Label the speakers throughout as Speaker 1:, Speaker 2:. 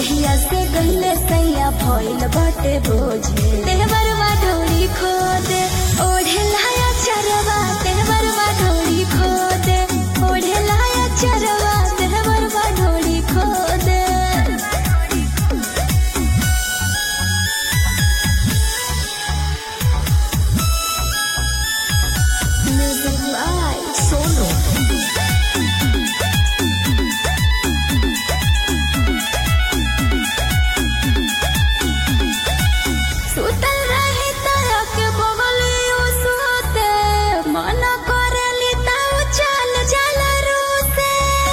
Speaker 1: जहिया से गईले सैया भइल बाटे बोझे देवरवा डोरी खोद ओढ़े लाया चरवा देवरवा डोरी खोद ओढ़े लाया चरवा देवरवा डोरी खोद Music by Solo. सुतल रही तया के बगलियो सुते मन करेली ताऊ चल चल रूसे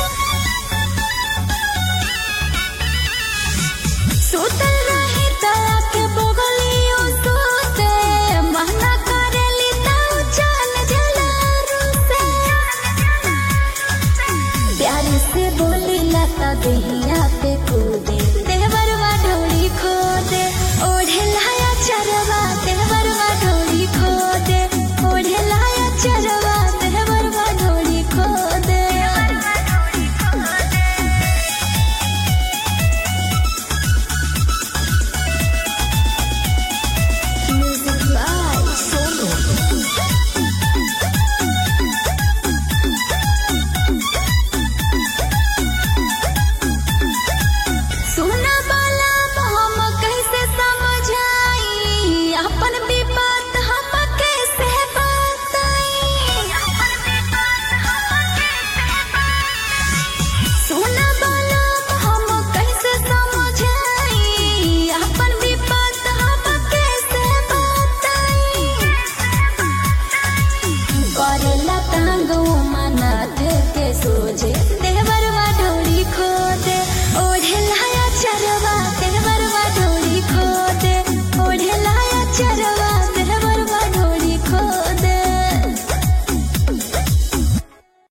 Speaker 1: सुतल रही तया के बगलियो सुते मन करेली ताऊ चल चल रूसे प्यार से बोली लता देही